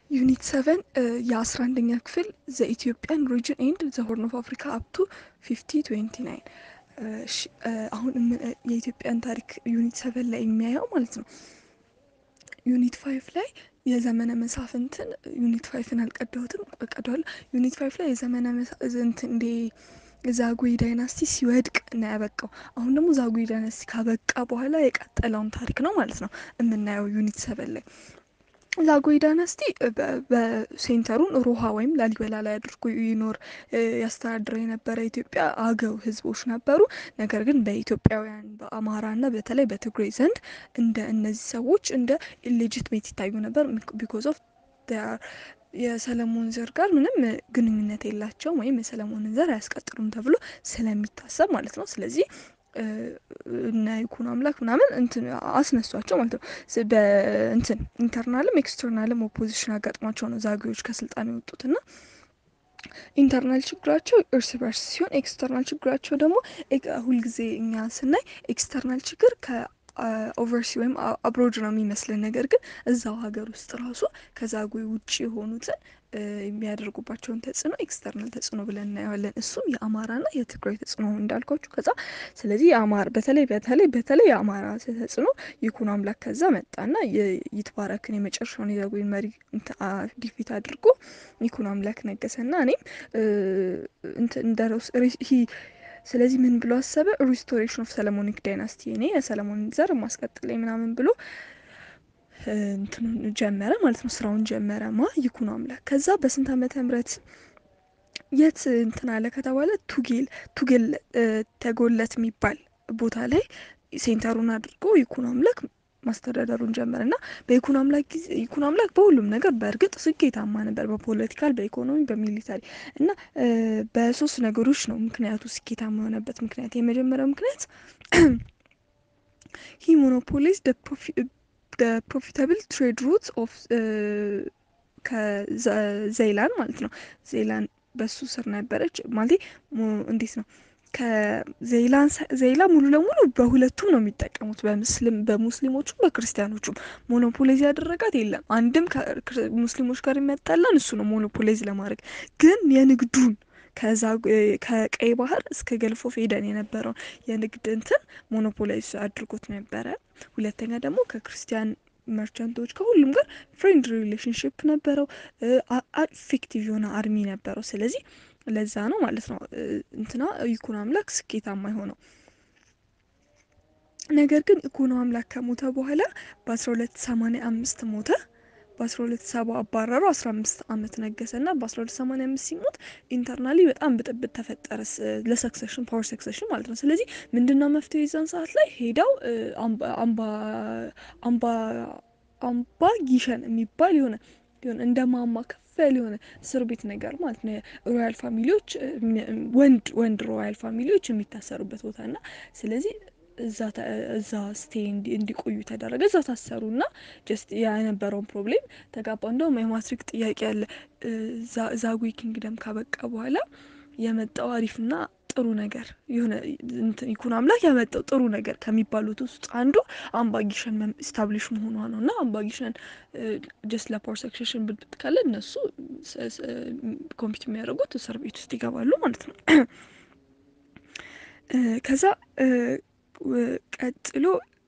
ዩኒት ሰቨን የአስራ አንደኛ ክፍል ዘ ኢትዮጵያን ሪጅን ኤንድ ዘ ሆርን ኦፍ አፍሪካ አፕቱ ፊፍቲ ትዌንቲ ናይን አሁን የኢትዮጵያን ታሪክ ዩኒት ሰቨን ላይ የሚያየው ማለት ነው። ዩኒት ፋይቭ ላይ የዘመነ መሳፍንትን ዩኒት ፋይቭን አልቀዳሁትም ቀደዋለሁ። ዩኒት ፋይቭ ላይ የዘመነ መሳፍንት እንዴ ዛጉዌ ዳይናስቲ ሲወድቅ ነው ያበቃው። አሁን ደግሞ ዛጉዌ ዳይናስቲ ካበቃ በኋላ የቀጠለውን ታሪክ ነው ማለት ነው የምናየው ዩኒት ሰቨን ላይ። ዛጉዌ ዳይናስቲ በሴንተሩን ሮሃ ወይም ላሊበላ ላይ አድርጎ ይኖር ያስተዳድረ የነበረ ኢትዮጵያ አገው ህዝቦች ነበሩ። ነገር ግን በኢትዮጵያውያን በአማራና በተለይ በትግሬ ዘንድ እንደ እነዚህ ሰዎች እንደ ኢሌጂትሜት ይታዩ ነበር ቢኮዝ ኦፍ የሰለሞን ዘር ጋር ምንም ግንኙነት የላቸውም ወይም የሰለሞንን ዘር አያስቀጥሉም ተብሎ ስለሚታሰብ ማለት ነው። ስለዚህ እና ይኩኖ አምላክ ምናምን እንትን አስነሷቸው ማለት ነው። በእንትን ኢንተርናልም ኤክስተርናልም ኦፖዚሽን አጋጥሟቸው ነው ዛጉዌዎች ከስልጣን የወጡትና ኢንተርናል ችግራቸው እርስ በርስ ሲሆን ኤክስተርናል ችግራቸው ደግሞ ሁልጊዜ እኛ ስናይ ኤክስተርናል ችግር ከኦቨርሲ ወይም አብሮድ ነው የሚመስለን። ነገር ግን እዛው ሀገር ውስጥ ራሱ ከዛጉዌ ውጭ የሆኑትን የሚያደርጉባቸውን ተጽዕኖ ኤክስተርናል ተጽዕኖ ብለን እናየዋለን። እሱም የአማራና የትግራይ ተጽዕኖ እንዳልኳችሁ ከዛ ስለዚህ የአማራ በተለይ በተለይ በተለይ የአማራ ተጽዕኖ ይኩኖ አምላክ ከዛ መጣና ይትባረክን የመጨረሻውን የዛጉዌን መሪ ዲፊት አድርጎ ይኩኖ አምላክ ነገሰና እኔም እንደ ስለዚህ ምን ብሎ አሰበ? ሪስቶሬሽን ኦፍ ሰለሞኒክ ዳይናስቲ እኔ የሰለሞን ዘር ማስቀጥለኝ ምናምን ብሎ እንትኑን ጀመረ ማለት ነው። ስራውን ጀመረ ማ ይኩኖ አምላክ። ከዛ በስንት ዓመተ ምህረት የት እንትን አለ ከተባለ ቱጌል ቱጌል ተጎለት የሚባል ቦታ ላይ ሴንተሩን አድርጎ ይኩኖ አምላክ ማስተዳደሩን ጀመረ እና በይኩኖ አምላክ ጊዜ ይኩኖ አምላክ በሁሉም ነገር በእርግጥ ስኬታማ ነበር፣ በፖለቲካል፣ በኢኮኖሚ፣ በሚሊታሪ እና በሶስት ነገሮች ነው ምክንያቱ ስኬታማ የሆነበት ምክንያት። የመጀመሪያው ምክንያት ሂ ሞኖፖሊዝ ፕሮፊታብል ትሬድ ሩት ኦፍ ከዘይላን ማለት ነው። ዘይላን በሱ ስር ነበረች ማለት እንዴት ነው ከዘይላ ሙሉ ለሙሉ በሁለቱም ነው የሚጠቀሙት፣ በሙስሊሞቹም በክርስቲያኖቹም። ሞኖፖሌዝ ያደረጋት የለም። አንድም ሙስሊሞች ጋር የሚያጣላን እሱ ነው ሞኖፖሌዝ ለማድረግ ግን የንግዱን ከዛ ከቀይ ባህር እስከ ገልፎ ፌደን የነበረውን የንግድ እንትን ሞኖፖላይዝ አድርጎት ነበረ። ሁለተኛ ደግሞ ከክርስቲያን መርቻንቶች ከሁሉም ጋር ፍሬንድ ሪሌሽንሽፕ ነበረው። ኢፌክቲቭ የሆነ አርሚ ነበረው። ስለዚህ ለዛ ነው ማለት ነው እንትና ይኩኖ አምላክ ስኬታማ የሆነው። ነገር ግን ይኩኖ አምላክ ከሞተ በኋላ በአስራ ሁለት ሰማንያ አምስት ሞተ። በአስራ ሁለት ሰባ አባረሩ። አስራ አምስት አመት ነገሰ እና በአስራ ሁለት ሰማንያ አምስት ሲሞት ኢንተርናሊ በጣም ብጥብጥ ተፈጠረ፣ ለሰክሰሽን ፓወር ሰክሰሽን ማለት ነው። ስለዚህ ምንድነው መፍትሄ የዛን ሰዓት ላይ ሄደው አምባ ጊሸን የሚባል የሆነ የሆነ እንደ ማማ ከፍ ያለ የሆነ እስር ቤት ነገር ማለት ነው። ሮያል ፋሚሊዎች ወንድ ወንድ ሮያል ፋሚሊዎች የሚታሰሩበት ቦታ እና ስለዚህ እዛ ስቴ እንዲቆዩ ተደረገ። እዛ ታሰሩ እና ጀስት የነበረውን ፕሮብሌም ተጋባ። እንደውም የማትሪክ ጥያቄ ያለ ዛጉዌ ኪንግደም ካበቃ በኋላ የመጣው አሪፍና ጥሩ ነገር የሆነ ይኩኖ አምላክ ያመጣው ጥሩ ነገር ከሚባሉት ውስጥ አንዱ አምባጊሸን ስታብሊሽ መሆኗ ነው እና አምባጊሸን ጀስት ለፓወር ሰክሴሽን ብልብጥ ካለ እነሱ ኮምፒት የሚያደርጉት እስር ቤት ውስጥ ይገባሉ ማለት ነው። ከዛ ቀጥሎ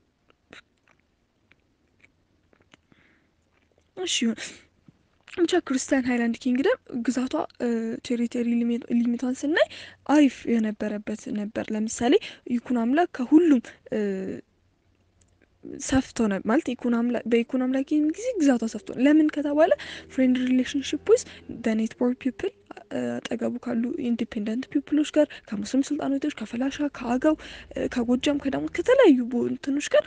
እሺ ብቻ ክርስቲያን ሃይላንድ ኪንግደም ግዛቷ ቴሪቶሪ ሊሚቷን ስናይ አሪፍ የነበረበት ነበር። ለምሳሌ ይኩኖ አምላክ ከሁሉም ሰፍቶ ነው ማለት በይኩኖ አምላክ ጊዜ ግዛቷ ሰፍቶ ነው። ለምን ከተባለ ፍሬንድ ሪሌሽንሽፕ ውስጥ በኔት ፖር ፒፕል አጠገቡ ካሉ ኢንዲፔንደንት ፒፕሎች ጋር ከሙስሊም ሱልጣኖቶች፣ ከፈላሻ፣ ከአገው፣ ከጎጃም፣ ከዳሞት ከተለያዩ እንትኖች ጋር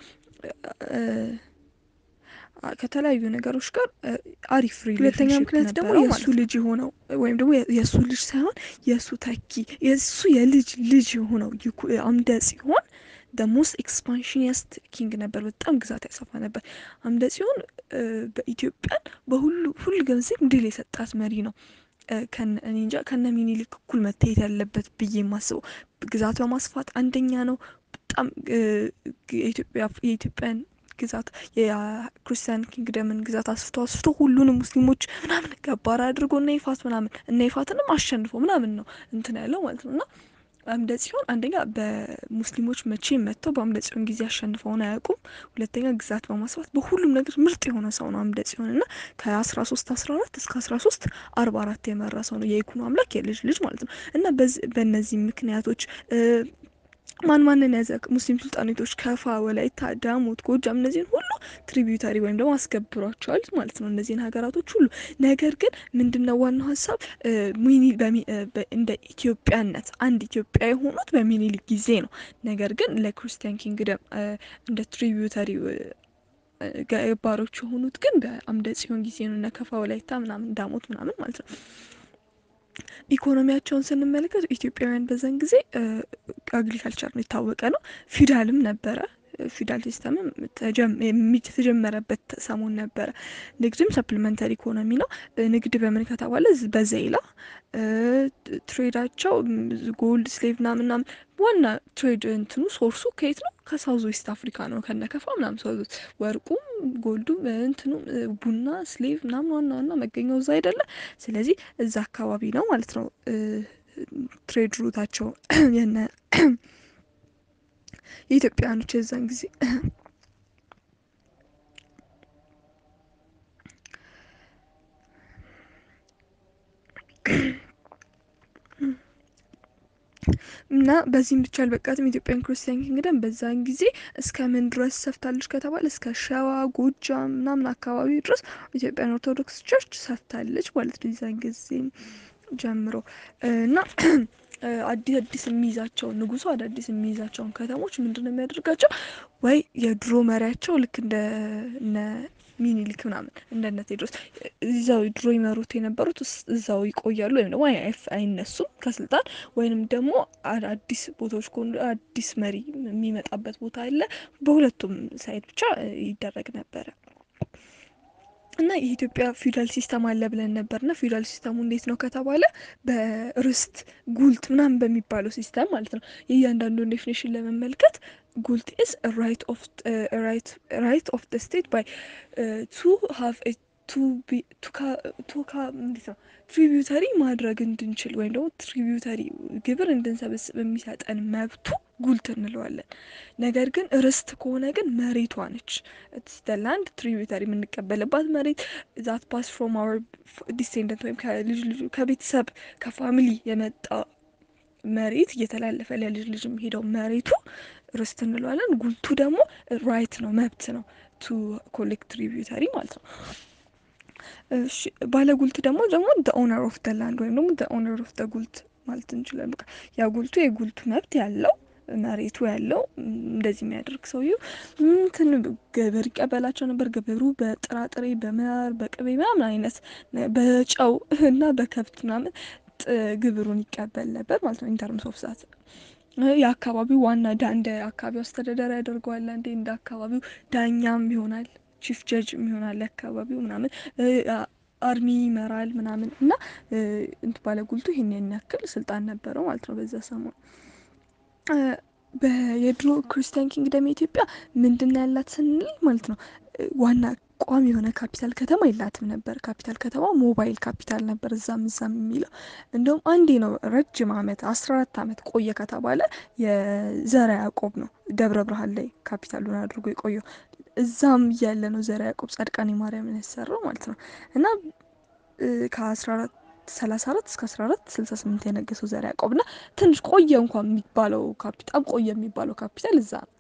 ከተለያዩ ነገሮች ጋር አሪፍ ሁለተኛ ምክንያት ደግሞ የእሱ ልጅ የሆነው ወይም ደግሞ የእሱ ልጅ ሳይሆን የእሱ ተኪ የእሱ የልጅ ልጅ የሆነው አምደ ጽዮን ደ ሞስት ኤክስፓንሽኒስት ኪንግ ነበር። በጣም ግዛት ያሰፋ ነበር። አምደ ጽዮን በኢትዮጵያን በሁሉ ሁሉ ጊዜም ድል የሰጣት መሪ ነው። እንጃ ከነ ሚኒሊክ እኩል መታየት ያለበት ብዬ የማስበው ግዛት በማስፋት አንደኛ ነው። በጣም የኢትዮጵያን ግዛት የክርስቲያን ኪንግደምን ግዛት አስፍቶ አስፍቶ ሁሉንም ሙስሊሞች ምናምን ገባር አድርጎ እነ ይፋት ምናምን እነ ይፋትንም አሸንፎ ምናምን ነው እንትን ያለው ማለት ነው እና አምደ ጽዮን አንደኛ በሙስሊሞች መቼ መጥተው በአምደ ጽዮን ጊዜ አሸንፈውን አያውቁም። ሁለተኛ ግዛት በማስፋት በሁሉም ነገር ምርጥ የሆነ ሰው ነው አምደ ጽዮን እና ከአስራ ሶስት አስራ አራት እስከ አስራ ሶስት አርባ አራት የመራ ሰው ነው የይኩኖ አምላክ የልጅ ልጅ ማለት ነው እና በእነዚህ ምክንያቶች ማን ማንን ያዘ? ሙስሊም ሱልጣኔቶች ከፋ፣ ወላይታ፣ ዳሞት፣ ጎጃም እነዚህን ሁሉ ትሪቢዩታሪ ወይም ደግሞ አስገብሯቸዋል ማለት ነው እነዚህን ሀገራቶች ሁሉ። ነገር ግን ምንድነው ዋናው ሀሳብ እንደ ኢትዮጵያነት አንድ ኢትዮጵያ የሆኑት በሚኒሊክ ጊዜ ነው። ነገር ግን ለክርስቲያን ኪንግደም እንደ ትሪቢዩታሪ ገባሮች የሆኑት ግን በአምደ ጽዮን ጊዜ ነው። እነ ከፋ፣ ወላይታ ምናምን ዳሞት ምናምን ማለት ነው። ኢኮኖሚያቸውን ስንመለከት ኢትዮጵያውያን በዛን ጊዜ አግሪካልቸር ነው የታወቀ ነው። ፊውዳልም ነበረ። ፊውዳል ሲስተምም የተጀመረበት ሰሞን ነበረ። ንግድም ሰፕሊመንተሪ ኢኮኖሚ ነው። ንግድ በምን ከተባለ በዘይላ ትሬዳቸው ጎልድ ስሌቭ ና ምናምን ዋና ትሬድ እንትኑ ሶርሱ ከየት ነው? ከሳውዝ ዌስት አፍሪካ ነው። ከነከፋ ምናምን ሰው ወርቁም ጎልዱም እንትኑ ቡና ስሌቭ ምናምን ዋና ዋና መገኛው እዛ አይደለ? ስለዚህ እዛ አካባቢ ነው ማለት ነው ትሬድ ሩታቸው የነ የኢትዮጵያውያኖች የዛን ጊዜ እና በዚህም ብቻ አልበቃትም። ኢትዮጵያን ክርስቲያን ኪንግደም በዛን ጊዜ እስከ ምን ድረስ ሰፍታለች ከተባለ እስከ ሸዋ፣ ጎጃም ምናምን አካባቢ ድረስ ኢትዮጵያን ኦርቶዶክስ ቸርች ሰፍታለች ማለት ነው የዛን ጊዜ ጀምሮ እና አዲስ አዲስ የሚይዛቸውን ንጉሱ አዳዲስ የሚይዛቸውን ከተሞች ምንድን ነው የሚያደርጋቸው? ወይ የድሮ መሪያቸው ልክ እንደ ሚኒሊክ ምናምን እንደነ ቴዎድሮስ እዛው ድሮ ይመሩት የነበሩት እዛው ይቆያሉ፣ ወይም ደግሞ አይነሱም ከስልጣን ወይንም ደግሞ አዲስ ቦታዎች ከሆኑ አዲስ መሪ የሚመጣበት ቦታ አለ። በሁለቱም ሳይድ ብቻ ይደረግ ነበረ እና የኢትዮጵያ ፊውዳል ሲስተም አለ ብለን ነበርና ፊውዳል ሲስተሙ እንዴት ነው ከተባለ በርስት ጉልት ምናምን በሚባለው ሲስተም ማለት ነው። የእያንዳንዱን ዴፊኔሽን ለመመልከት ጉልት ኢዝ ራይት ኦፍ ደ ስቴት ባይ ቱ ሃቭ ቱካ እንዴት ነው ትሪቢዩተሪ ማድረግ እንድንችል ወይም ደግሞ ትሪቢዩተሪ ግብር እንድንሰበስብ የሚሰጠን መብቱ ጉልት እንለዋለን። ነገር ግን ርስት ከሆነ ግን መሬቷ ነች። ላንድ ትሪቢዩተሪ የምንቀበልባት መሬት ዛት ፓስ ፍሮም አወር ዲሴንደንት ወይም ከልጅ ልጁ ከቤተሰብ ከፋሚሊ የመጣ መሬት እየተላለፈ ለልጅ ልጅ የሚሄደው መሬቱ ርስት እንለዋለን። ጉልቱ ደግሞ ራይት ነው መብት ነው ቱ ኮሌክት ትሪቢዩተሪ ማለት ነው። ባለ ጉልት ደግሞ ደግሞ ኦነር ኦፍ ደ ላንድ ወይም ደግሞ ኦነር ኦፍ ደ ጉልት ማለት እንችላለን። በቃ ያ ጉልቱ የጉልቱ መብት ያለው መሬቱ ያለው እንደዚህ የሚያደርግ ሰውዬው እንትን ግብር ይቀበላቸው ነበር። ግብሩ በጥራጥሬ በማር በቅቤ ምናምን አይነት በጨው እና በከብት ምናምን ግብሩን ይቀበል ነበር ማለት ነው። ኢንተርምስ ኦፍ ዛት የአካባቢው ዋና እንደ አካባቢው አስተዳደር ያደርገዋል። አንዴ እንደ አካባቢው ዳኛም ይሆናል፣ ቺፍ ጀጅ ይሆናል። አካባቢው ምናምን አርሚ ይመራል ምናምን እና እንት ባለ ጉልቱ ይሄን ያክል ስልጣን ነበረው ማለት ነው በዛ ሰሞን የድሮ ክርስቲያን ኪንግደም የኢትዮጵያ ምንድን ያላት ስንል ማለት ነው ዋና ቋሚ የሆነ ካፒታል ከተማ የላትም ነበር። ካፒታል ከተማ ሞባይል ካፒታል ነበር እዛም እዛም የሚለው እንደውም አንዴ ነው ረጅም ዓመት አስራ አራት ዓመት ቆየ ከተባለ የዘረ ያዕቆብ ነው ደብረ ብርሃን ላይ ካፒታሉን አድርጎ የቆየው እዛም እያለ ነው ዘረ ያዕቆብ ጻድቃኔ ማርያምን ያሰራው ማለት ነው እና ከአስራ አራት ሰላሳ አራት እስከ አስራ አራት ስልሳ ስምንት የነገሰው ዘርዓ ያዕቆብ እና ትንሽ ቆየ እንኳን የሚባለው ካፒታል ቆየ የሚባለው ካፒታል እዛ ነው።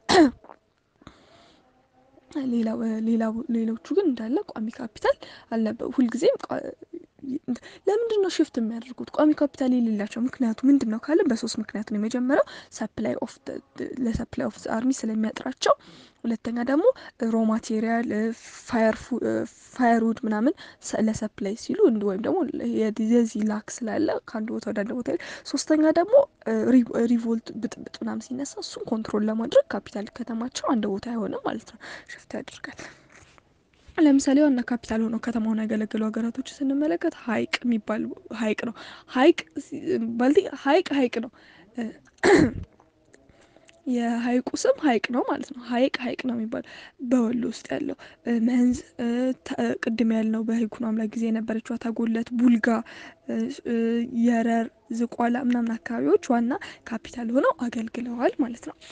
ሌሎቹ ግን እንዳለ ቋሚ ካፒታል አልነበሩ። ሁልጊዜም ለምንድን ነው ሽፍት የሚያደርጉት ቋሚ ካፒታል የሌላቸው? ምክንያቱ ምንድን ነው ካለ በሶስት ምክንያት ነው። የመጀመሪያው ሰፕላይ ኦፍ ለሰፕላይ ኦፍ አርሚ ስለሚያጥራቸው፣ ሁለተኛ ደግሞ ሮ ማቴሪያል ፋየርውድ ምናምን ለሰፕላይ ሲሉ ወይም ደግሞ የዚህ ላክ ስላለ ከአንድ ቦታ ወደ አንድ ቦታ፣ ሶስተኛ ደግሞ ሪቮልት ብጥብጥ ምናምን ሲነሳ እሱን ኮንትሮል ለማድረግ ካፒታል ከተማቸው አንድ ቦታ አይሆንም ማለት ነው፣ ሽፍት ያደርጋል። ለምሳሌ ዋና ካፒታል ሆነው ከተማውን ያገለገሉ ሀገራቶች ስንመለከት ሀይቅ የሚባል ሀይቅ ነው። ሀይቅ ሀይቅ ሀይቅ ነው የሀይቁ ስም ሀይቅ ነው ማለት ነው። ሀይቅ ሀይቅ ነው የሚባለው በወሎ ውስጥ ያለው መንዝ፣ ቅድም ያልነው በይኩኖ አምላክ ጊዜ የነበረችው ተጎለት፣ ቡልጋ፣ የረር፣ ዝቋላ ምናምን አካባቢዎች ዋና ካፒታል ሆነው አገልግለዋል ማለት ነው።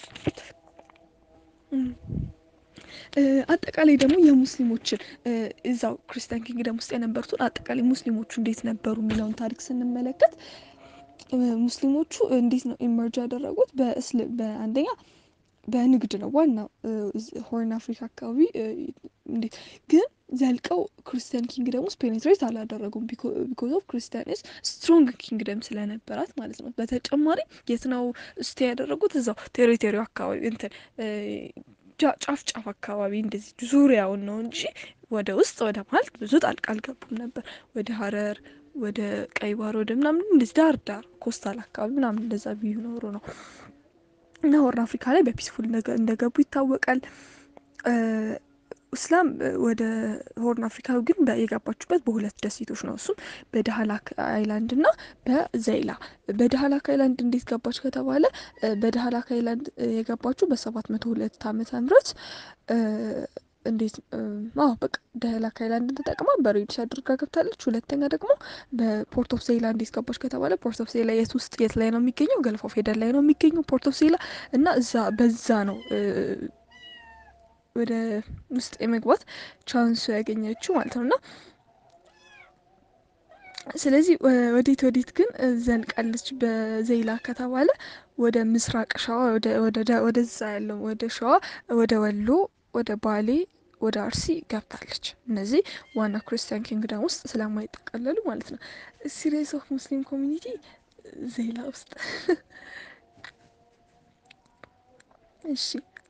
አጠቃላይ ደግሞ የሙስሊሞችን እዛው ክርስቲያን ኪንግደም ውስጥ የነበሩትን አጠቃላይ ሙስሊሞቹ እንዴት ነበሩ የሚለውን ታሪክ ስንመለከት ሙስሊሞቹ እንዴት ነው ኢመርጅ ያደረጉት? በአንደኛ በንግድ ነው ዋናው ሆርን አፍሪካ አካባቢ እንዴት ግን ዘልቀው ክርስቲያን ኪንግደም ውስጥ ፔኔትሬት አላደረጉም። ቢኮዝ ኦፍ ክርስቲያንስ ስትሮንግ ኪንግደም ስለነበራት ማለት ነው። በተጨማሪ የት ነው ስቴ ያደረጉት? እዛው ቴሪቶሪው አካባቢ እንትን ጫፍ ጫፍ አካባቢ እንደዚህ ዙሪያውን ነው እንጂ ወደ ውስጥ ወደ መሀል ብዙ ጣልቃ አልገቡም ነበር። ወደ ሀረር ወደ ቀይ ባህር ወደ ምናምን እንደዚህ ዳር ዳር ኮስታል አካባቢ ምናምን እንደዛ ቢኖሩ ነው እና ሆርን አፍሪካ ላይ በፒስፉል እንደገቡ ይታወቃል። እስላም ወደ ሆርን አፍሪካ ግን የገባችበት በሁለት ደሴቶች ነው። እሱም በዳህላክ አይላንድ እና በዘይላ። በዳህላክ አይላንድ እንዴት ገባች ከተባለ በዳህላክ አይላንድ የገባችው በሰባት መቶ ሁለት ዓመተ ምህረት እንዴት አዎ በቃ ዳህላክ አይላንድን ተጠቅማ በሬዲስ አድርጋ ገብታለች። ሁለተኛ ደግሞ በፖርት ኦፍ ዜላ እንዴት ገባች ከተባለ ፖርት ኦፍ ዜላ የት ውስጥ የት ላይ ነው የሚገኘው? ገልፍ ኦፍ ኤደን ላይ ነው የሚገኘው ፖርት ኦፍ ዜላ እና እዛ በዛ ነው ወደ ውስጥ የመግባት ቻንሱ ያገኘችው ማለት ነው እና ስለዚህ ወዴት ወዴት ግን ዘልቃለች በዜላ ከተባለ ወደ ምስራቅ ሸዋ ወደዛ ያለው ወደ ሸዋ፣ ወደ ወሎ፣ ወደ ባሌ፣ ወደ አርሲ ገብታለች። እነዚህ ዋና ክርስቲያን ኪንግደም ውስጥ ስለማይጠቀለሉ ማለት ነው። ሲሪየስ ኦፍ ሙስሊም ኮሚኒቲ ዜላ ውስጥ እሺ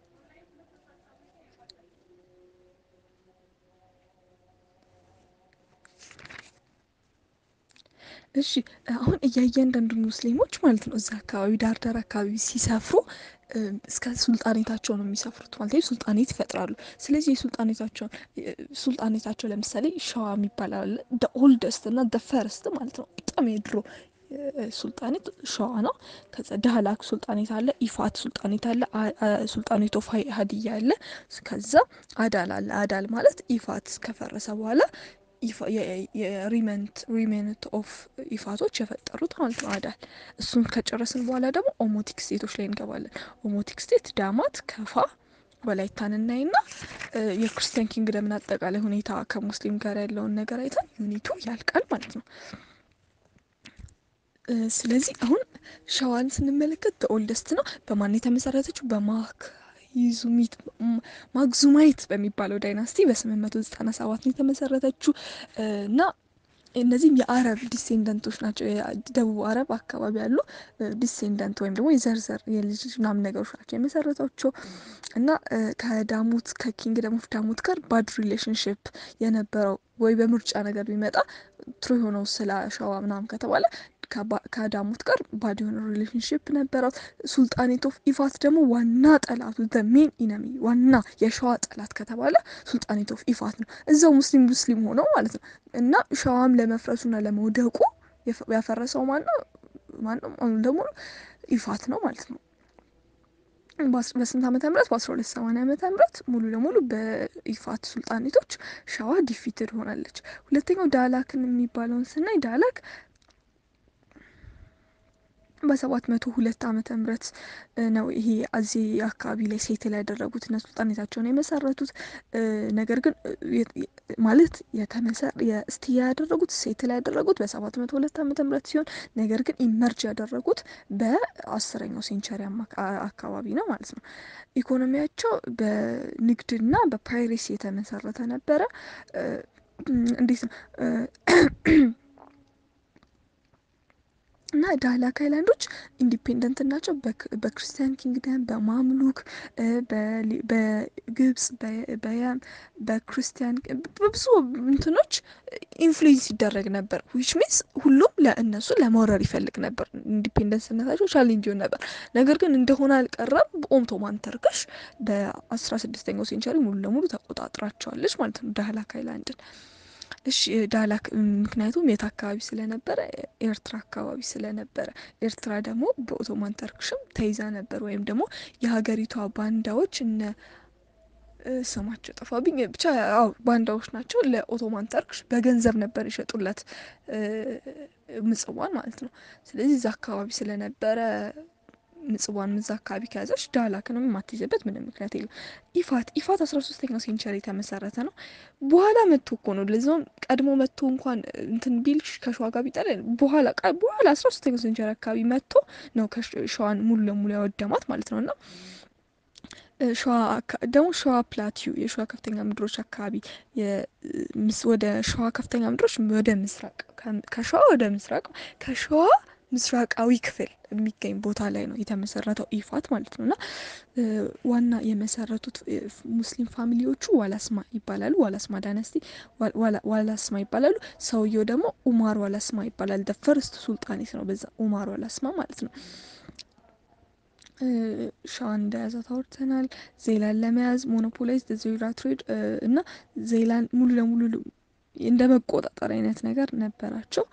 እሺ አሁን እያንዳንዱ ሙስሊሞች ማለት ነው እዛ አካባቢ ዳር ዳር አካባቢ ሲሰፍሩ እስከ ሱልጣኔታቸው ነው የሚሰፍሩት ማለት ነው። ሱልጣኔት ይፈጥራሉ። ስለዚህ የሱልጣኔታቸውን ሱልጣኔታቸው ለምሳሌ ሸዋ የሚባል አለ ደ ኦልደስት እና ደ ፈርስት ማለት ነው። በጣም የድሮ ሱልጣኔት ሸዋ ነው። ከዛ ዳህላክ ሱልጣኔት አለ፣ ኢፋት ሱልጣኔት አለ፣ ሱልጣኔት ኦፍ ሀዲያ አለ። ከዛ አዳል አለ። አዳል ማለት ኢፋት ከፈረሰ በኋላ የሪመንት ሪሜንት ኦፍ ኢፋቶች የፈጠሩት ማለት ነው አዳል። እሱን ከጨረስን በኋላ ደግሞ ኦሞቲክ ስቴቶች ላይ እንገባለን። ኦሞቲክ ስቴት ዳማት፣ ከፋ፣ ወላይታን እናይና የክርስቲያን ኪንግደምን አጠቃላይ ሁኔታ ከሙስሊም ጋር ያለውን ነገር አይተን ዩኒቱ ያልቃል ማለት ነው። ስለዚህ አሁን ሸዋን ስንመለከት በኦልደስት ነው። በማን የተመሰረተችው? በማክ ይዙሚት ማግዙማይት በሚባለው ዳይናስቲ በ897 ነው የተመሰረተችው እና እነዚህም የአረብ ዲሴንደንቶች ናቸው። ደቡብ አረብ አካባቢ ያሉ ዲሴንደንት ወይም ደግሞ የዘርዘር የልጅ ምናምን ነገሮች ናቸው የመሰረታቸው እና ከዳሙት ከኪንግደም ኦፍ ዳሙት ጋር ባድ ሪሌሽንሽፕ የነበረው ወይ በምርጫ ነገር ቢመጣ ትሩ የሆነው ስለ ሸዋ ምናምን ከተባለ ከዳሙት ጋር ባድ የሆነ ሪሌሽንሽፕ ነበረው። ሱልጣኔት ኦፍ ኢፋት ደግሞ ዋና ጠላቱ ሜን ኢነሚ ዋና የሸዋ ጠላት ከተባለ ሱልጣኔት ኦፍ ኢፋት ነው። እዛው ሙስሊም ሙስሊም ሆነው ማለት ነው እና ሸዋም ለመፍረሱና ለመውደቁ ያፈረሰው ማነው? ማነው? ደግሞ ኢፋት ነው ማለት ነው። በስንት ዓመተ ምህረት በአስራ ሁለት ሰማንያ ዓመተ ምህረት ሙሉ ለሙሉ በኢፋት ሱልጣኔቶች ሸዋ ዲፊትድ ሆናለች። ሁለተኛው ዳላክን የሚባለውን ስናይ ዳላክ በሰባት መቶ ሁለት ዓመተ ምህረት ነው ይሄ አዚ አካባቢ ላይ ሴትል ያደረጉት እና ሱልጣኔታቸውን የመሰረቱት። ነገር ግን ማለት የስቲ ያደረጉት ሴትል ያደረጉት በሰባት መቶ ሁለት ዓመተ ምህረት ሲሆን ነገር ግን ኢመርጅ ያደረጉት በአስረኛው ሴንቸሪ አካባቢ ነው ማለት ነው። ኢኮኖሚያቸው በንግድና በፓይሬሲ የተመሰረተ ነበረ። እንዴት ነው እና ዳህላክ አይላንዶች ኢንዲፔንደንት ናቸው። በክርስቲያን ኪንግደም፣ በማምሉክ፣ በግብጽ፣ በያም፣ በክርስቲያን በብዙ እንትኖች ኢንፍሉዌንስ ይደረግ ነበር። ዊች ሚንስ ሁሉም ለእነሱ ለመውረር ይፈልግ ነበር። ኢንዲፔንደንስነታቸው ቻሌንጅ ይሆን ነበር። ነገር ግን እንደሆነ አልቀረም። ኦቶማን ተርክሽ በአስራ ስድስተኛው ሴንቸሪ ሙሉ ለሙሉ ተቆጣጥራቸዋለች ማለት ነው ዳህላክ አይላንድን። እሺ ዳላክ ምክንያቱም የት አካባቢ ስለነበረ ኤርትራ አካባቢ ስለነበረ ኤርትራ ደግሞ በኦቶማን ተርክሽም ተይዛ ነበር። ወይም ደግሞ የሀገሪቷ ባንዳዎች እነ ስማቸው ጠፋብኝ፣ ብቻ ያው ባንዳዎች ናቸው። ለኦቶማን ተርክሽ በገንዘብ ነበር የሸጡለት ምጽዋን ማለት ነው። ስለዚህ እዛ አካባቢ ስለነበረ ምጽዋን እዛ አካባቢ ከያዘች ዳላክንም የማትይዘበት ምንም ምክንያት የለም። ኢፋት ኢፋት አስራ ሶስተኛው ሴንቸሪ የተመሰረተ ነው። በኋላ መጥቶ እኮ ነው ለዛውም ቀድሞ መጥቶ እንኳን እንትን ቢል ከሸዋ ጋር ቢጠለ በኋላ በኋላ አስራ ሶስተኛው ሴንቸሪ አካባቢ መጥቶ ነው ሸዋን ሙሉ ለሙሉ ያወደማት ማለት ነው እና ሸዋ ደግሞ ሸዋ ፕላቲዩ የሸዋ ከፍተኛ ምድሮች አካባቢ ወደ ሸዋ ከፍተኛ ምድሮች ወደ ምስራቅ ከሸዋ ወደ ምስራቅ ከሸዋ ምስራቃዊ ክፍል የሚገኝ ቦታ ላይ ነው የተመሰረተው ኢፋት ማለት ነው እና ዋና የመሰረቱት ሙስሊም ፋሚሊዎቹ ዋላስማ ይባላሉ። ዋላስማ ዳይነስቲ ዋላስማ ይባላሉ። ሰውየው ደግሞ ኡማር ዋላስማ ይባላል። ደ ፈርስት ሱልጣኔት ነው በዛ ኡማር ዋላስማ ማለት ነው። ሸዋን እንደያዘ ታወርተናል። ዜላን ለመያዝ ሞኖፖላይዝ ዜራ ትሬድ እና ዜላን ሙሉ ለሙሉ እንደ መቆጣጠር አይነት ነገር ነበራቸው።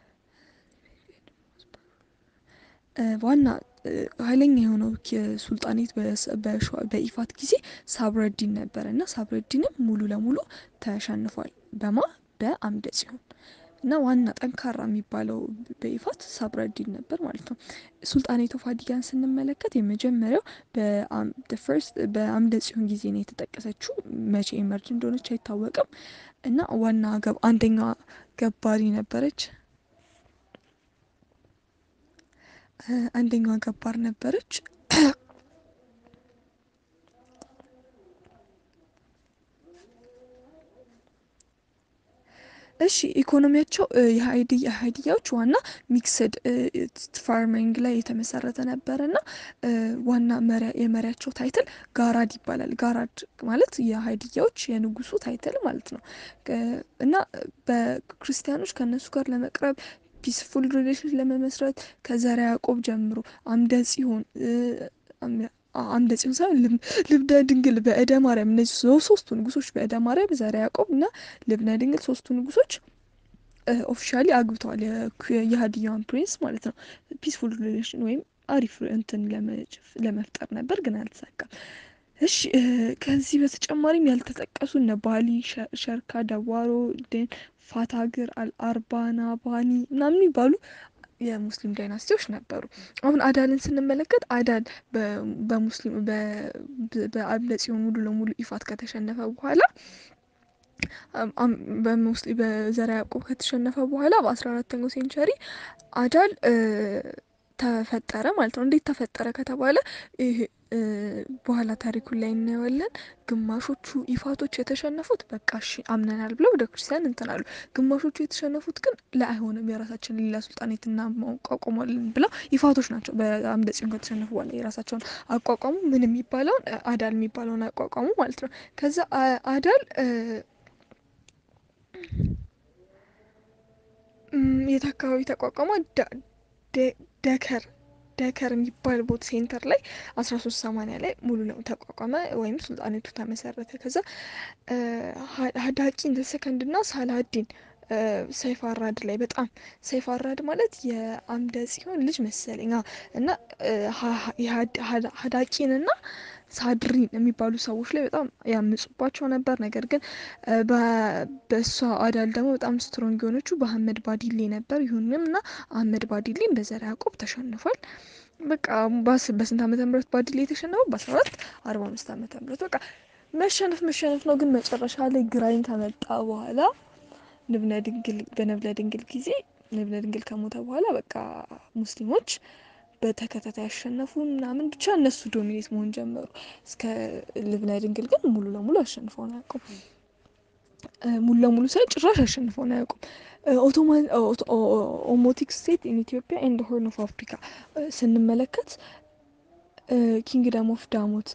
ዋና ኃይለኛ የሆነው ሱልጣኔት በኢፋት ጊዜ ሳብረዲን ነበረ እና ሳብረዲንም ሙሉ ለሙሉ ተሸንፏል። በማ በአምደ ጽዮን እና ዋና ጠንካራ የሚባለው በኢፋት ሳብረዲን ነበር ማለት ነው። ሱልጣኔት ኦፍ አዲጋን ስንመለከት የመጀመሪያው ፈርስት በአምደ ጽዮን ጊዜ ነው የተጠቀሰችው። መቼ ኤመርጅ እንደሆነች አይታወቅም። እና ዋና አንደኛ ገባሪ ነበረች። አንደኛዋ ገባር ነበረች። እሺ ኢኮኖሚያቸው የሀይድያዎች ዋና ሚክስድ ፋርሚንግ ላይ የተመሰረተ ነበረ እና ዋና የመሪያቸው ታይትል ጋራድ ይባላል። ጋራድ ማለት የሀይድያዎች የንጉሱ ታይትል ማለት ነው እና በክርስቲያኖች ከእነሱ ጋር ለመቅረብ ፒስፉል ሪሌሽን ለመመስረት ከዘርዓ ያዕቆብ ጀምሮ አምደ ጽዮን አምደ ጽዮን ሳይሆን ልብነ ድንግል በእደ ማርያም እነዚህ ሶስቱ ንጉሶች በእደ ማርያም ዘርዓ ያዕቆብ እና ልብነ ድንግል ሶስቱ ንጉሶች ኦፊሻሊ አግብተዋል። የሀዲያዋን ፕሪንስ ማለት ነው። ፒስፉል ሪሌሽን ወይም አሪፍ እንትን ለመፍጠር ነበር፣ ግን አልተሳካም። እሺ ከዚህ በተጨማሪም ያልተጠቀሱ እነ ባሊ፣ ሸርካ፣ ደዋሮ፣ ደን፣ ፋታግር፣ አልአርባና፣ ባኒ ምናምን የሚባሉ የሙስሊም ዳይናስቲዎች ነበሩ። አሁን አዳልን ስንመለከት አዳል በሙስሊም በአምደ ጽዮን ሙሉ ለሙሉ ኢፋት ከተሸነፈ በኋላ በዘርዓ ያዕቆብ ከተሸነፈ በኋላ በአስራ አራተኛው ሴንቸሪ አዳል ተፈጠረ ማለት ነው። እንዴት ተፈጠረ ከተባለ ይሄ በኋላ ታሪኩን ላይ እናየዋለን። ግማሾቹ ኢፋቶች የተሸነፉት በቃ እሺ አምነናል ብለው ወደ ክርስቲያን እንትን አሉ። ግማሾቹ የተሸነፉት ግን ለአይሆንም የራሳችን ሌላ ሱልጣኔት እናቋቁሟለን ብለው ኢፋቶች ናቸው። በአምደ ጽዮን ከተሸነፉ በኋላ የራሳቸውን አቋቋሙ። ምን የሚባለውን አዳል የሚባለውን አቋቋሙ ማለት ነው። ከዛ አዳል የት አካባቢ ተቋቋመ? ደከር ደከር የሚባል ቦት ሴንተር ላይ አስራ ሶስት ሰማንያ ላይ ሙሉ ነው ተቋቋመ ወይም ሱልጣኔቱ ተመሰረተ። ከዛ ሀዳቂ እንደ ሰከንድ ና ሳላዲን ሰይፍ አራድ ላይ በጣም ሰይፍ አራድ ማለት የአምደ ጽዮን ልጅ መሰለኝ እና ሀዳቂን ና ሳድሪን የሚባሉ ሰዎች ላይ በጣም ያምጹባቸው ነበር። ነገር ግን በእሷ አዳል ደግሞ በጣም ስትሮንግ የሆነችው በአህመድ ባዲሌ ነበር። ይሁንም እና አህመድ ባዲሌን በዘርዓ ያዕቆብ ተሸንፏል። በቃ በስንት ዓመተ ምህረት ባዲሌ የተሸነፈው? በአስራ አራት አርባ አምስት ዓመተ ምህረት በቃ መሸነፍ መሸነፍ ነው። ግን መጨረሻ ላይ ግራኝ ከመጣ በኋላ ንብነ ድንግል በነብለ ድንግል ጊዜ ንብነ ድንግል ከሞተ በኋላ በቃ ሙስሊሞች በተከታታይ ያሸነፉ ምናምን ብቻ እነሱ ዶሚኔት መሆን ጀመሩ። እስከ ልብነ ድንግል ግን ሙሉ ለሙሉ አሸንፈውን አያውቁም። ሙሉ ለሙሉ ሳይሆን ጭራሽ አሸንፈውን አያውቁም። ኦቶማን ኦሞቲክ ስቴት ኢን ኢትዮጵያ ኤንድ ሆርን ኦፍ አፍሪካ ስንመለከት ኪንግደም ኦፍ ዳሞት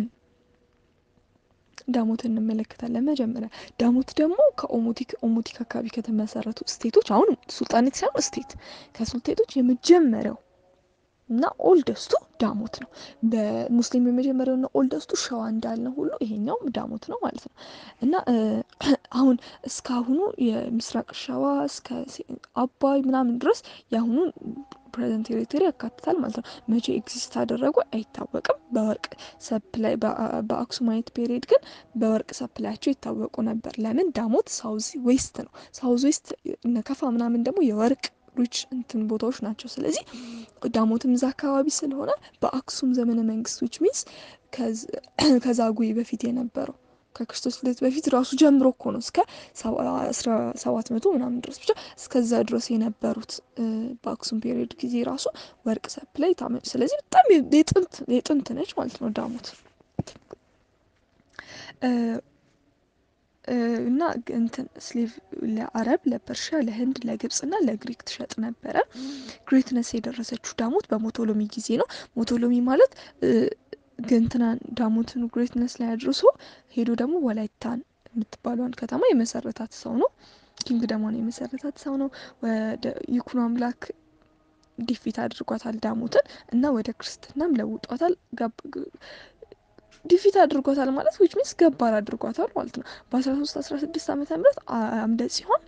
ዳሞት እንመለከታለን። መጀመሪያ ዳሞት ደግሞ ከኦሞቲክ ኦሞቲክ አካባቢ ከተመሰረቱ ስቴቶች አሁን ሱልጣኔት ሳይሆን ስቴት ከሱልጤቶች የመጀመሪያው እና ኦልደስቱ ዳሞት ነው። በሙስሊም የመጀመሪያውና ኦልደስቱ ሸዋ እንዳልነው ሁሉ ይሄኛውም ዳሞት ነው ማለት ነው እና አሁን እስካሁኑ የምስራቅ ሸዋ እስከ አባይ ምናምን ድረስ የአሁኑን ፕሬዘንት ቴሪቶሪ ያካትታል ማለት ነው። መቼ ኤግዚስት አደረጉ አይታወቅም። በወርቅ ሰፕላይ በአክሱማይት ፔሪድ ግን በወርቅ ሰፕላያቸው ይታወቁ ነበር። ለምን ዳሞት ሳውዝ ዌስት ነው። ሳውዝ ዌስት ነከፋ ምናምን ደግሞ የወርቅ ሪች እንትን ቦታዎች ናቸው። ስለዚህ ዳሞትም እዛ አካባቢ ስለሆነ በአክሱም ዘመነ መንግስት ዊች ሚንስ ከዛጉዌ በፊት የነበረው ከክርስቶስ ልደት በፊት ራሱ ጀምሮ እኮ ነው እስከ ሰባት መቶ ምናምን ድረስ ብቻ እስከዛ ድረስ የነበሩት በአክሱም ፔሪዮድ ጊዜ ራሱ ወርቅ ሰፕላይ ታመጭ። ስለዚህ በጣም የጥንት የጥንት ነች ማለት ነው ዳሞት እና እንትን ስሌቭ ለአረብ፣ ለፐርሺያ፣ ለህንድ፣ ለግብጽ እና ለግሪክ ትሸጥ ነበረ። ግሬትነስ የደረሰችው ዳሞት በሞቶሎሚ ጊዜ ነው። ሞቶሎሚ ማለት ግንትናን ዳሞትን ግሬትነስ ላይ አድርሶ ሄዶ ደግሞ ወላይታን የምትባለዋን ከተማ የመሰረታት ሰው ነው። ኪንግደሟን የመሰረታት ሰው ነው። ወደ ይኩኖ አምላክ ዲፊት አድርጓታል ዳሞትን እና ወደ ክርስትናም ለውጧታል። ዲፊት አድርጓታል ማለት ዊች ሚንስ ገባር አድርጓታል ማለት ነው። በአስራ ሶስት አስራ ስድስት ዓመተ ምህረት አምደ ጽዮን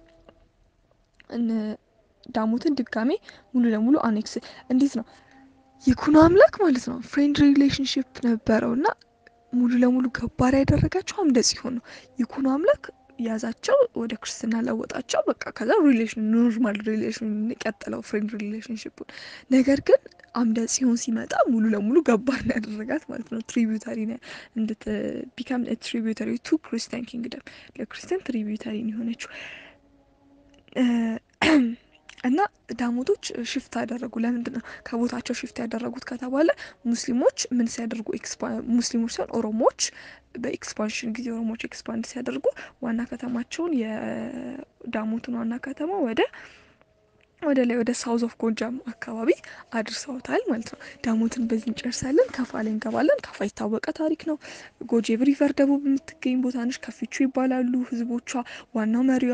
ዳሞትን ድጋሜ ሙሉ ለሙሉ አኔክስ እንዴት ነው ይኩኖ አምላክ ማለት ነው ፍሬንድ ሪሌሽንሽፕ ነበረው እና ሙሉ ለሙሉ ገባር ያደረጋቸው አምደ ጽዮን ነው። ይኩኖ አምላክ ያዛቸው ወደ ክርስትና ለወጣቸው። በቃ ከዛ ሪሌሽን ኖርማል ሪሌሽን የቀጠለው ፍሬንድ ሪሌሽንሽፑን። ነገር ግን አምደ ጽዮን ሲመጣ ሙሉ ለሙሉ ገባር ነው ያደረጋት ማለት ነው። ትሪቢዩታሪ እንድት ቢካም ትሪቢዩታሪ ቱ ክርስቲያን ኪንግደም ለክርስቲያን ትሪቢዩታሪ ነው የሆነችው እና ዳሞቶች ሽፍት አደረጉ። ለምንድን ነው ከቦታቸው ሽፍት ያደረጉት ከተባለ ሙስሊሞች ምን ሲያደርጉ ሙስሊሞች ሲሆን ኦሮሞዎች በኤክስፓንሽን ጊዜ ኦሮሞዎች ኤክስፓንድ ሲያደርጉ ዋና ከተማቸውን የዳሞትን ዋና ከተማ ወደ ወደ ላይ ወደ ሳውዝ ኦፍ ጎጃም አካባቢ አድርሰውታል ማለት ነው። ዳሞትን በዚህ እንጨርሳለን። ከፋ ላይ እንገባለን። ከፋ የታወቀ ታሪክ ነው። ጎጄብ ሪቨር ደቡብ የምትገኝ ቦታ ነች። ከፊቹ ይባላሉ ህዝቦቿ። ዋናው መሪዋ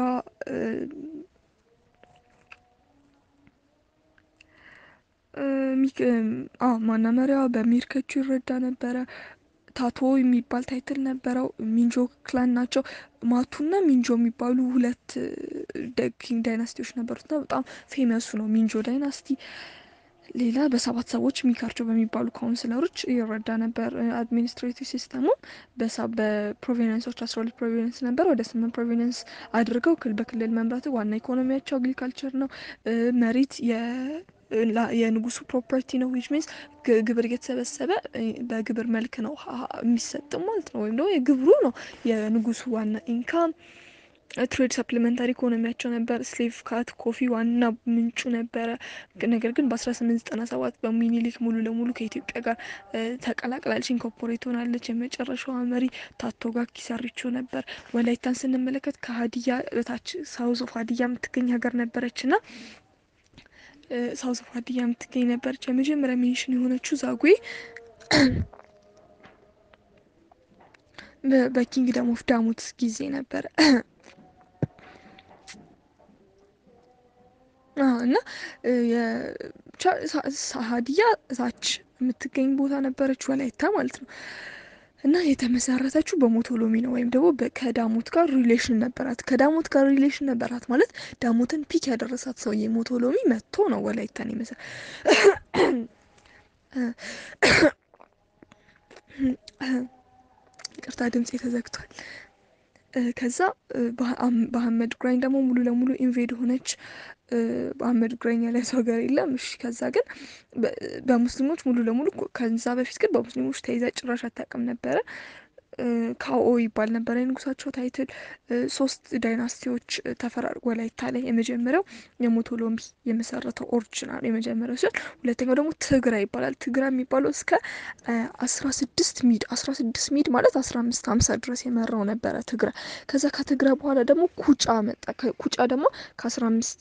ማና መሪዋ በሚርከቹ ይረዳ ነበረ። ታቶ የሚባል ታይትል ነበረው። ሚንጆ ክላን ናቸው። ማቱና ሚንጆ የሚባሉ ሁለት ኪንግ ዳይናስቲዎች ነበሩትና በጣም ፌመሱ ነው ሚንጆ ዳይናስቲ። ሌላ በሰባት ሰዎች ሚካርቸው በሚባሉ ካውንስለሮች ይረዳ ነበር። አድሚኒስትሬቲቭ ሲስተሙ በፕሮቪነንሶች አስራ ሁለት ፕሮቪነንስ ነበር። ወደ ስምንት ፕሮቪነንስ አድርገው በክልል መምራት ዋና ኢኮኖሚያቸው አግሪካልቸር ነው። መሬት የንጉሱ ፕሮፐርቲ ነው። ዊች ሚንስ ግብር እየተሰበሰበ በግብር መልክ ነው የሚሰጥም ማለት ነው። ወይም ደግሞ የግብሩ ነው የንጉሱ ዋና ኢንካም። ትሬድ ሰፕሊመንታሪ ኢኮኖሚያቸው ነበር። ስሌቭ ካት ኮፊ ዋና ምንጩ ነበረ። ነገር ግን በ1897 በሚኒሊክ ሙሉ ለሙሉ ከኢትዮጵያ ጋር ተቀላቅላለች፣ ኢንኮርፖሬት ሆናለች። የመጨረሻዋ መሪ ታቶጋ ኪሳሪቾ ነበር። ወላይታን ስንመለከት ከሀዲያ በታች ሳውዝ ኦፍ ሀዲያ የምትገኝ ሀገር ነበረች ና ሳውዝ ኦፍ ሀዲያ የምትገኝ ነበረች። የመጀመሪያ ሜንሽን የሆነችው ዛጉዌ በኪንግደም ኦፍ ዳሞት ጊዜ ነበረ እና ሀዲያ እታች የምትገኝ ቦታ ነበረች፣ ወላይታ ማለት ነው። እና የተመሰረተችው በሞቶሎሚ ነው ወይም ደግሞ ከዳሞት ጋር ሪሌሽን ነበራት። ከዳሞት ጋር ሪሌሽን ነበራት ማለት ዳሞትን ፒክ ያደረሳት ሰውዬ ሞቶሎሚ መጥቶ ነው ወላይታን ይመሰ ቅርታ ድምፄ ተዘግቷል። ከዛ በአህመድ ግራኝ ደግሞ ሙሉ ለሙሉ ኢንቬድ ሆነች። በአህመድ ግራኝ ያለ ሰው ሀገር የለም። እሺ ከዛ ግን በሙስሊሞች ሙሉ ለሙሉ ከዛ በፊት ግን በሙስሊሞች ተይዛ ጭራሽ አታውቅም ነበረ። ካኦ ይባል ነበረ የንጉሳቸው ታይትል። ሶስት ዳይናስቲዎች ተፈራርቆ ወላይታ ላይ የመጀመሪያው የሞቶሎሚ የመሰረተው ኦሪጂናል የመጀመሪያው ሲሆን ሁለተኛው ደግሞ ትግራ ይባላል። ትግራ የሚባለው እስከ አስራ ስድስት ሚድ አስራ ስድስት ሚድ ማለት አስራ አምስት ሀምሳ ድረስ የመራው ነበረ ትግራ። ከዛ ከትግራ በኋላ ደግሞ ኩጫ መጣ። ኩጫ ደግሞ ከአስራ አምስት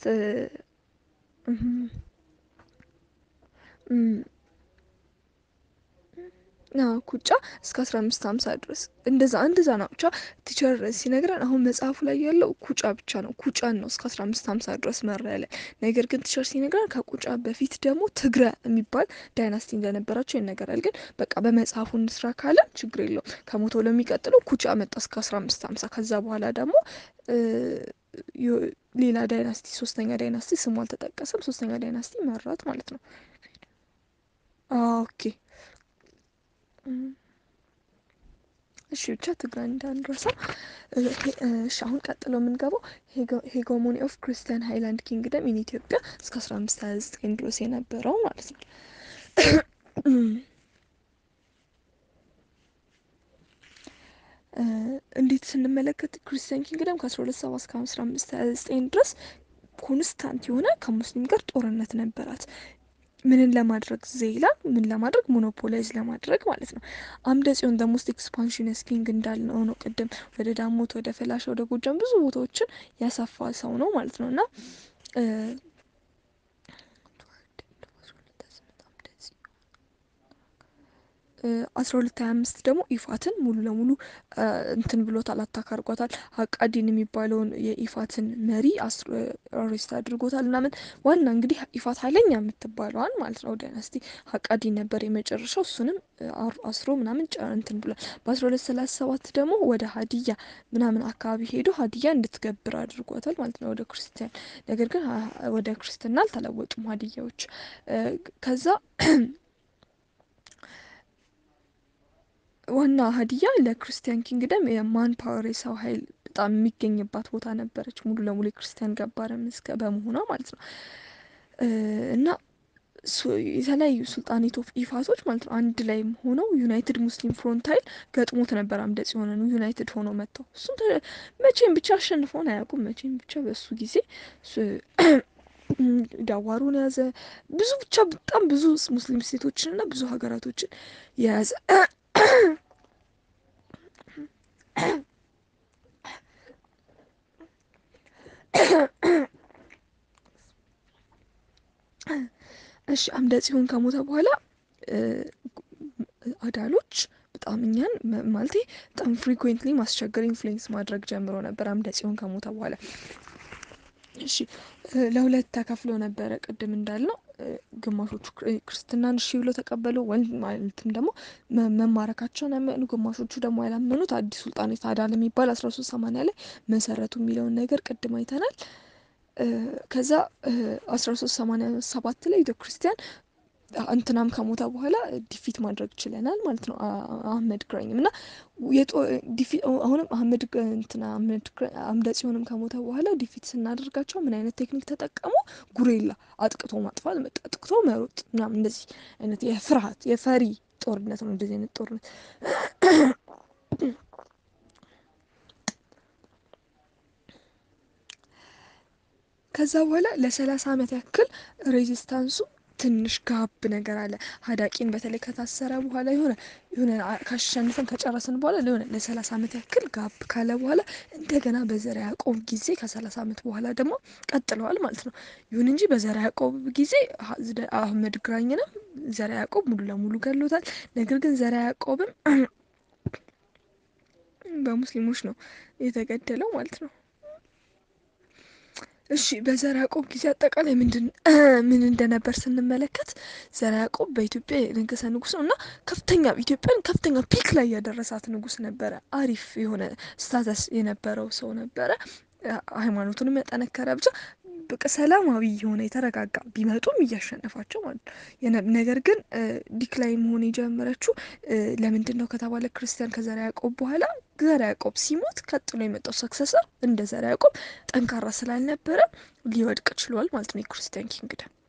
ኩጫ እስከ አስራ አምስት ሀምሳ ድረስ እንደዛ እንደዛ ነው። ብቻ ቲቸር ሲነግረን አሁን መጽሐፉ ላይ ያለው ኩጫ ብቻ ነው። ኩጫን ነው እስከ አስራ አምስት ሀምሳ ድረስ መራ ያለን። ነገር ግን ቲቸር ሲነግረን ከኩጫ በፊት ደግሞ ትግረ የሚባል ዳይናስቲ እንደነበራቸው ይነገራል። ግን በቃ በመጽሐፉ እንስራ ካለን ችግር የለውም። ከሞቶ ለሚቀጥለው ኩጫ መጣ እስከ አስራ አምስት ሀምሳ ከዛ በኋላ ደግሞ ሌላ ዳይናስቲ ሶስተኛ ዳይናስቲ ስሙ አልተጠቀሰም። ሶስተኛ ዳይናስቲ መራት ማለት ነው። ኦኬ እሺ ብቻ ትግራይ እንዳንረሳ። እሺ አሁን ቀጥሎ የምንገባው ሄጎሞኒ ኦፍ ክርስቲያን ሃይላንድ ኪንግደም ኢን ኢትዮጵያ እስከ አስራ አምስት ሀያ ዘጠኝ ድረስ የነበረው ማለት ነው። እንዴት ስንመለከት ክርስቲያን ኪንግደም ከአስራ ሁለት ሰባ እስከ አስራ አምስት ሀያ ዘጠኝ ድረስ ኮንስታንት የሆነ ከሙስሊም ጋር ጦርነት ነበራት። ምንን ለማድረግ ዜይላን ምን ለማድረግ ሞኖፖላይዝ ለማድረግ ማለት ነው። አምደ ጽዮን ደ ሞስት ኤክስፓንሽነስ ኪንግ እንዳልነው ነው ቅድም ወደ ዳሞት፣ ወደ ፈላሻ፣ ወደ ጎጃም ብዙ ቦታዎችን ያሰፋ ሰው ነው ማለት ነው እና አስራ ሁለት ሀያ አምስት ደግሞ ኢፋትን ሙሉ ለሙሉ እንትን ብሎታል፣ አታክ አድርጓታል። አቃዲን የሚባለውን የኢፋትን መሪ አሬስት አድርጎታል ምናምን። ዋና እንግዲህ ኢፋት ኃይለኛ የምትባለዋን ማለት ነው ዳይናስቲ አቃዲን ነበር የመጨረሻው። እሱንም አስሮ ምናምን እንትን ብሏል። በአስራ ሁለት ሰላሳ ሰባት ደግሞ ወደ ሀዲያ ምናምን አካባቢ ሄዶ ሀዲያ እንድትገብር አድርጓታል ማለት ነው ወደ ክርስቲያን። ነገር ግን ወደ ክርስትና አልተለወጡም ሀዲያዎች ከዛ ዋና ሀዲያ ለክርስቲያን ኪንግደም የማን ፓወር የሰው ኃይል በጣም የሚገኝባት ቦታ ነበረች። ሙሉ ለሙሉ የክርስቲያን ገባረ ምስከ በመሆኗ ማለት ነው እና የተለያዩ ሱልጣኔት ኦፍ ኢፋቶች ማለት ነው አንድ ላይ ሆነው ዩናይትድ ሙስሊም ፍሮንት ኃይል ገጥሞት ነበር። አምደ ጽዮንን ዩናይትድ ሆነው መጥተው እሱም መቼም ብቻ አሸንፈውን አያውቁም። መቼም ብቻ በሱ ጊዜ ዳዋሩን የያዘ ብዙ ብቻ በጣም ብዙ ሙስሊም ስቴቶችንና ብዙ ሀገራቶችን የያዘ እሺ አምደ ጽዮን ከሞተ በኋላ አዳሎች በጣም እኛን ማለቴ በጣም ፍሪኩዌንትሊ ማስቸገር ኢንፍሉዌንስ ማድረግ ጀምሮ ነበር አምደ ጽዮን ከሞተ በኋላ። እሺ ለሁለት ተከፍሎ ነበረ ቅድም እንዳልነው ግማሾቹ ክርስትናን እሺ ብሎ ተቀበሉ፣ ወንድ ማለትም ደግሞ መማረካቸውን ያመኑ፣ ግማሾቹ ደግሞ ያላመኑት አዲስ ሱልጣኔት አዳል የሚባል አስራ ሶስት ሰማንያ ላይ መሰረቱ የሚለውን ነገር ቅድም አይተናል። ከዛ አስራ ሶስት ሰማንያ ሰባት ላይ ኢትዮ ክርስቲያን እንትናም ከሞተ በኋላ ዲፊት ማድረግ ችለናል ማለት ነው። አህመድ ግራኝም እና አሁንም አህመድ እንትና አምደ ጽዮንም ከሞተ በኋላ ዲፊት ስናደርጋቸው ምን አይነት ቴክኒክ ተጠቀሙ? ጉሬላ አጥቅቶ ማጥፋት፣ አጥቅቶ መሮጥ ምናምን እንደዚህ አይነት የፍርሃት የፈሪ ጦርነት ነው። እንደዚህ አይነት ጦርነት ከዛ በኋላ ለሰላሳ ዓመት ያክል ሬዚስታንሱ ትንሽ ጋብ ነገር አለ። ሀዳቂን በተለይ ከታሰረ በኋላ የሆነ የሆነ ካሸንፈን ከጨረስን በኋላ ለሆነ ለሰላሳ ዓመት ያክል ጋብ ካለ በኋላ እንደገና በዘርዓ ያዕቆብ ጊዜ ከሰላሳ ዓመት በኋላ ደግሞ ቀጥለዋል ማለት ነው። ይሁን እንጂ በዘርዓ ያዕቆብ ጊዜ አህመድ ግራኝንም ዘርዓ ያዕቆብ ሙሉ ለሙሉ ገሎታል። ነገር ግን ዘርዓ ያዕቆብም በሙስሊሞች ነው የተገደለው ማለት ነው። እሺ በዘርዓ ያዕቆብ ጊዜ አጠቃላይ ምንድን ምን እንደነበር ስንመለከት ዘርዓ ያዕቆብ በኢትዮጵያ የነገሰ ንጉስ ነው እና ከፍተኛ ኢትዮጵያን ከፍተኛ ፒክ ላይ ያደረሳት ንጉስ ነበረ። አሪፍ የሆነ ስታተስ የነበረው ሰው ነበረ። ሃይማኖቱንም ያጠነከረ ብቻ በቃ ሰላማዊ የሆነ የተረጋጋ ቢመጡም እያሸነፋቸው ማለት ነው። ነገር ግን ዲክላይ መሆን የጀመረችው ለምንድን ነው ከተባለ ክርስቲያን ከዘርዓ ያዕቆብ በኋላ ዘርዓ ያዕቆብ ሲሞት ቀጥሎ የመጣው ሰክሰሰር እንደ ዘርዓ ያዕቆብ ጠንካራ ስላልነበረ ሊወድቅ ችሏል ማለት ነው የክርስቲያን ኪንግደም